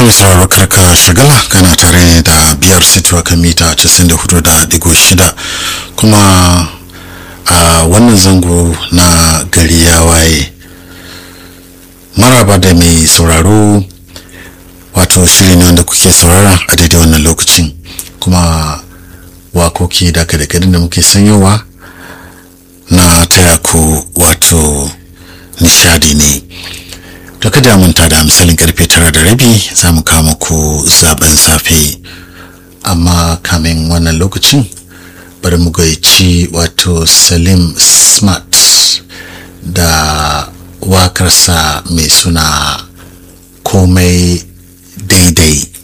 mai sauraro karka shagala kana tare ne da biyar situwa kan mita 94.6 kuma a wannan zango na gari ya waye maraba da mai sauraro wato shiri ne wanda kuke saurara a daidai wannan lokacin kuma wakoki da da da muke sanyowa na taya ku wato nishadi ne to kada manta da misalin karfe tara da rabi za mu kama ku zaben safe amma kamin wannan lokacin bari mu gaici wato salim smart da wakarsa mai suna komai daidai